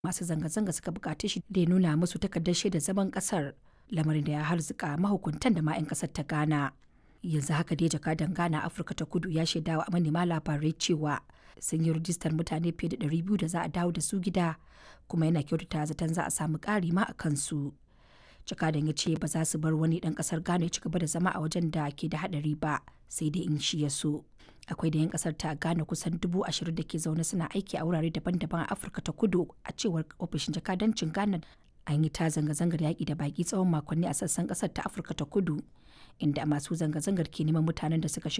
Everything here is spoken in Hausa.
masu zanga-zanga suka bukaci shi da ya nuna musu takardar shaida zaman kasar lamarin da ya harzuka mahukuntan da ma 'yan kasar ta ghana yanzu haka dai jakadan ghana afirka ta kudu ya shaida wa manema labarai cewa sun yi rijistar mutane fiye da 200 da za a dawo da su gida kuma yana kyautata zaton za a samu ƙari ma a kansu jakadan ya ce ba za su bar wani ɗan ƙasar ghana ya ci gaba da zama a wajen da ke da haɗari ba sai dai in shi ya so akwai da 'yan kasar ta ghana kusan dubu ashirin da ke zaune suna aiki a wurare daban-daban a afirka ta kudu a cewar ofishin jakadancin ghana an yi ta zanga-zangar yaƙi da baƙi tsawon makonni a sassan ƙasar ta afirka ta kudu inda masu zanga-zangar ke neman mutanen da suka shiga